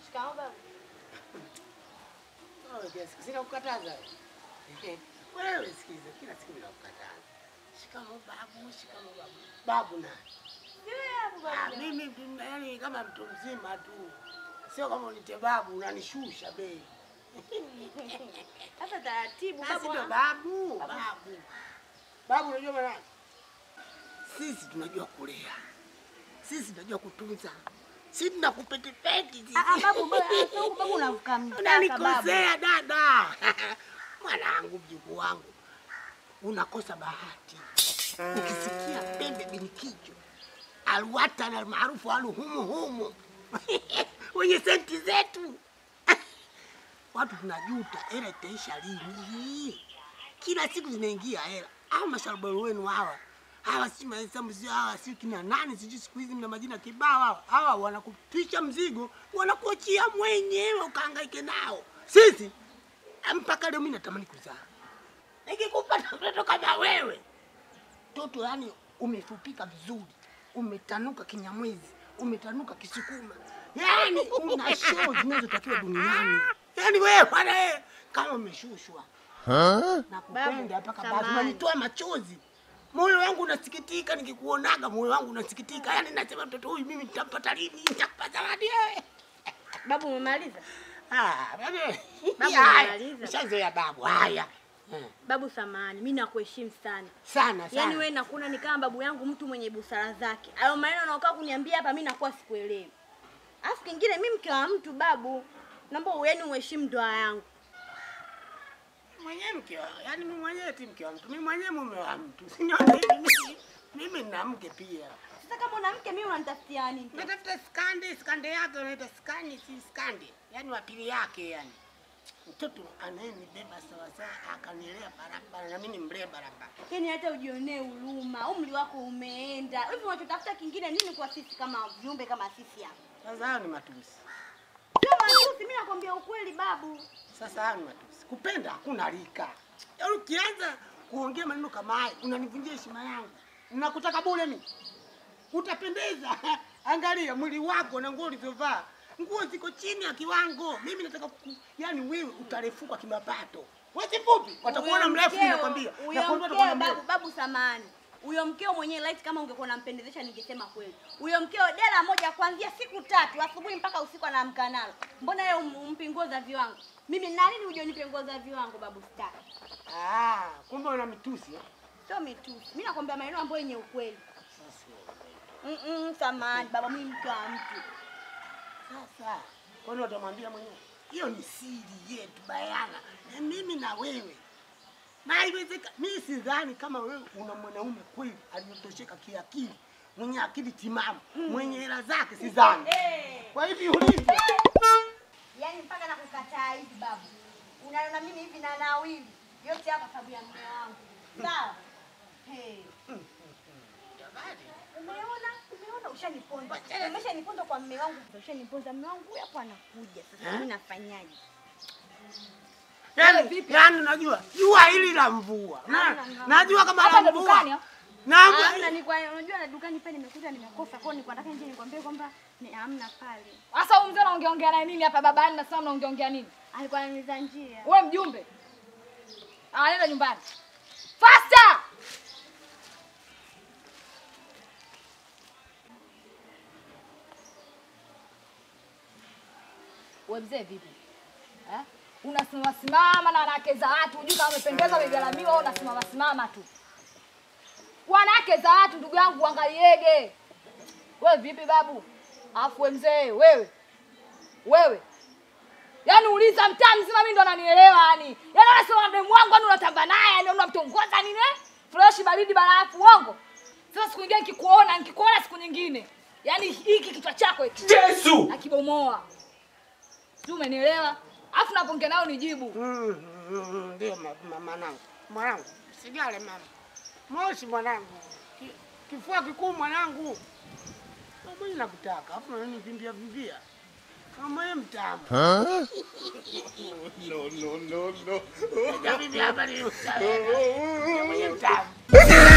Shikamoo babu. Wewe kila siku sina kukataza. Wewe sikiza, kila siku ninakukataza. Shikamoo babu, shikamoo babu. Babu na. Wewe hapo Ah, babu. mimi mimi, yaani kama mtu mzima tu. Sio kama unite babu unanishusha bei. Sasa taratibu Basi babu. ndo ah. babu, babu. Babu unajua maana? Sisi tunajua kulea. Sisi tunajua kutunza. Sisi tunakupetipeti sisi. Ah, ah, babu babu, ah, sio babu unavuka mpaka babu. Unanikosea dada. Mwanangu, mjukuu wangu, unakosa bahati. Ukisikia pembe binikijo alwatan almaarufu alu humu humu wenye senti zetu watu tunajuta, hela itaisha lini? Kila siku zinaingia hela. Au masharobaro wenu hawa hawa, si mahesabu, si hawa, si kina nani, sijui siku hizi mna majina kibao. Hawa hawa wanakutwisha mzigo, wanakuachia mwenyewe ukahangaike nao. Sisi mpaka leo mimi natamani kuzaa, nikikupata mtoto kama wewe, mtoto yani umefupika vizuri, umetanuka kinyamwezi, umetanuka kisukuma, yani una show zinazotakiwa duniani. Yani wewe bwana, wewe kama umeshushwa na kupenda mpaka basi samahani. unanitoa machozi. Moyo wangu unasikitika nikikuonaga, moyo wangu unasikitika. Yani nasema mtoto huyu mimi nitampata lini? Nitampata wapi wewe? Babu umemaliza? Ah, babu. Babu, Haya, umemaliza. Ushazoea babu. Haya. Eh, Babu samahani, mimi nakuheshimu sana. Sana sana. Yaani wewe nakuona ni kama babu yangu mtu mwenye busara zake. Hayo maneno unaokaa kuniambia hapa mimi nakuwa sikuelewi. Alafu kingine mimi mke wa mtu babu. Naomba yaani uheshimu ndoa yangu. mwenyewe mke wa, yani mimi mwenyewe ti mke wa mtu, mimi mwenyewe mume wa mtu. Siniona hivi mimi, mimi nina mke pia. Sasa kama una mke mimi unanitafutia nini? Natafuta skande, skande yake unaita skani, si skande, yani wa pili yake yani. Mtoto anayenibeba sawa sawa, akanilea barabara na mimi nimlee barabara. Yaani hata ujionee huruma. Umri wako umeenda. Hivi unachotafuta kingine nini kwa sisi kama viumbe kama sisi hapa? Sasa hayo ni matusi. Sio matusi, mimi nakwambia ukweli babu. Sasa hayo ni matusi. Kupenda hakuna rika. Yaani ukianza kuongea maneno kama haya, unanivunjia heshima yangu. Nakutaka bure mimi. Utapendeza. Angalia mwili wako na nguo ulizovaa. Nguo ziko chini ya kiwango. Mimi nataka ku, yani wewe utarefuka kimapato. Wewe si fupi, watakuona Huyo mrefu mkeo- nakwambia. Huyo Nakwambia mkeo watakuona babu, mrefu. babu samani. Huyo mkeo mwenyewe light kama ungekuwa unampendezesha ningesema kweli. Huyo mkeo dela moja kuanzia siku tatu asubuhi mpaka usiku anaamka nalo. Mbona yeye um- umpi nguo za viwango? Mimi na nini uje unipe nguo za viwango babu sitaki. Ah, kumbe una mitusi. eh? Sio mitusi. Mimi nakwambia maneno ambayo yenye ukweli. Sasa. Mm, -mm samani baba mimi mke wa mtu. Sasa kwani watamwambia mwenyewe? Hiyo ni siri yetu bayana, na mimi na wewe. Na haiwezeka, mimi sidhani kama wewe una mwanaume kweli aliyotosheka kiakili, mwenye akili timamu, mwenye hela zake, sidhani. Eh. Kwa hivi ulivyo, Yaani mpaka nakukataa hivi babu. Unaona mimi hivi na nawili. Yote hapa sababu ya mume wangu. Sawa? Hey. Umeona? Umeona ushaniponza. Umeshaniponza kwa mume wangu. Ushaniponza mume wangu huyu hapo anakuja. Sasa Eh? mimi nafanyaje? yani yani, unajua jua hili la mvua, na Hamna, hamna. najua kama Hapa la ndo dukani, mvua ah? na Hamna ni kwa unajua na dukani pale nimekuta nimekosa. Kwa hiyo nilikuwa nataka nje nikwambie kwamba ni hamna pale. Sasa huyu mzee unaongeongea naye nini hapa babani na sasa unaongeongea nini? Alikuwa ananiza njia. Wewe mjumbe. Ah, nenda nyumbani. Faster! Wewe mzee vipi? Eh? Unasimama simama na wanawake za watu, hujui kama umependeza umegalamiwa au unasimama simama tu. Wanawake za watu ndugu yangu uangaliege. Wewe vipi babu? Alafu wewe mzee wewe. Wewe. Yaani uliza mtaa mzima mimi ndo ananielewa yani. Yaani unasema demu wangu yani unatamba naye yani unamtongoza nini eh? Fresh baridi barafu uongo. Sasa siku nyingine nikikuona, nikikuona siku nyingine. Yaani hiki kichwa chako hiki Yesu! nakibomoa. Sio umenielewa? Alafu napoongea nao nijibu. Mm, mm, mm, ndio ma- ma- mwanangu, mwanangu, sijale mama, moshi mwanangu, Ki- kifua kikuu mwanangu, mwenye nakutaka afu nani vimbia vimbia kama yeye mtamu No, no, no, no. Vimbia hapa ni mtamu. Mwenye mtamu